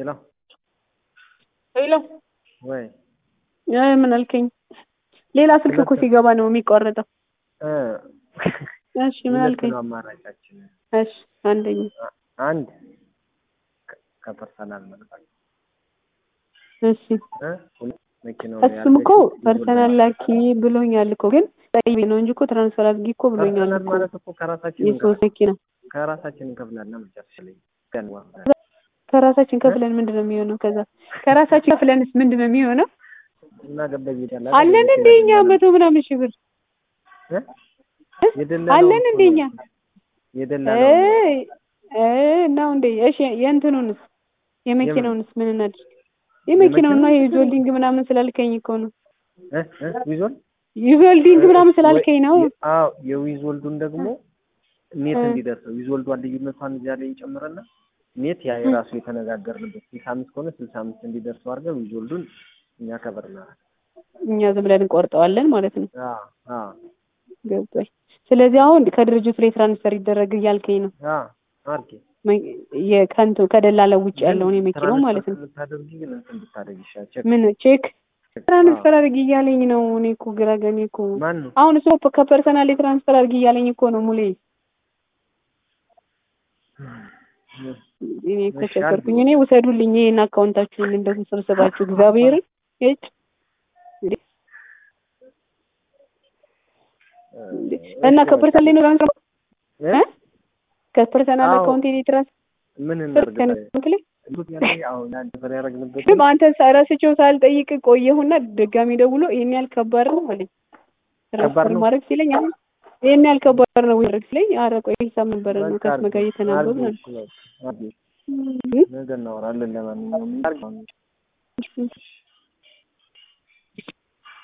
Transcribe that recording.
ሄሎ ሄሎ ወይ እ ምን አልከኝ? ሌላ ስልክ እኮ ሲገባ ነው የሚቋረጠው። እ እሺ ምን ሁለት አልከኝ? ነው አማራጫችን። እሺ አንደኛ አንድ ከፐርሰናል መልካል እሺ እ ሁለት መኪናው እሱም እኮ ፐርሰናል ላኪ ብሎኛል እኮ ግን ጠይቤ ነው እንጂ እኮ ትራንስፈር አድርጊ እኮ ብሎኛል ፐርሰናል እኮ ማለት እኮ ከራሳችን የሶስት መኪና ከራሳችን እንከፍላለን መጨረሻ ላይ ከራሳችን ከፍለን ምንድን ነው የሚሆነው? ከዛ ከራሳችን ከፍለንስ ምንድን ነው የሚሆነው? እና ገበይ ይላል አለን እንደ እኛ መቶ ምናምን ሺህ ብር አለን እንደ እኛ የደላለው እ እ ነው እንዴ? እሺ የእንትኑንስ የመኪናውንስ ምን እናድርግ? የመኪናውና የዩዞልዲንግ ምናምን ስላልከኝ እኮ ነው። እ እ ዊዞል ዩዞልዲንግ ምናምን ስላልከኝ ነው። አዎ የዊዝ ወልዱን ደግሞ ኔት እንዲደርሰው ዊዝ ወልዷን ልዩነቷን እዚያ ላይ ይጨምርና ኔት ያ የራሱ የተነጋገርንበት ስልሳ አምስት ከሆነ ስልሳ አምስት እንዲደርሰው አድርገን ዊዝ ወልዱን እኛ ከበር እናደርግ እኛ ዝም ብለን እንቆርጠዋለን ማለት ነው። አዎ አዎ ገብቶኝ። ስለዚህ አሁን ከድርጅቱ ላይ ትራንስፈር ይደረግ እያልከኝ ነው። አዎ አድርጌ የከንቱ ከደላላ ውጭ ያለውን የመኪናው ማለት ነው። ብታደርጊ ግን እንትን ብታደርጊ ይሻላል። ቼክ ምን ቼክ ትራንስፈር አድርጊ እያለኝ ነው። እኔ እኮ ግራ ገኔ እኮ ማን ነው አሁን እሱ ከፐርሰናል ትራንስፈር አድርጊ እያለኝ እኮ ነው ሙሌ። እኔ እኮ ቸገርኩኝ። እኔ ውሰዱልኝ ይሄን አካውንታችሁን እንደው ሰብስባችሁ እግዚአብሔርን እጭ እና ከፐርሰናል ነው ትራንስፈር እ ከፐርሰናል አካውንት ላይ ትራንስፈር ምን ከአካውንት ላይ አሁን አንድ ብር ያደረግንበት ግን አንተ ረስቼው ሳልጠይቅ ቆየሁና ድጋሚ ደውሎ ይሄን ያህል ከባድ ነው አለኝ። ትራንስፈር ማድረግ ሲለኝ አሁን ይሄን ያህል ከባድ ነው ወይ ሲለኝ፣ ኧረ ቆይ ሂሳብ ነበር ነው ከስመ ጋር እየተናበብ ነው ነገ እናወራለን። ለማንኛውም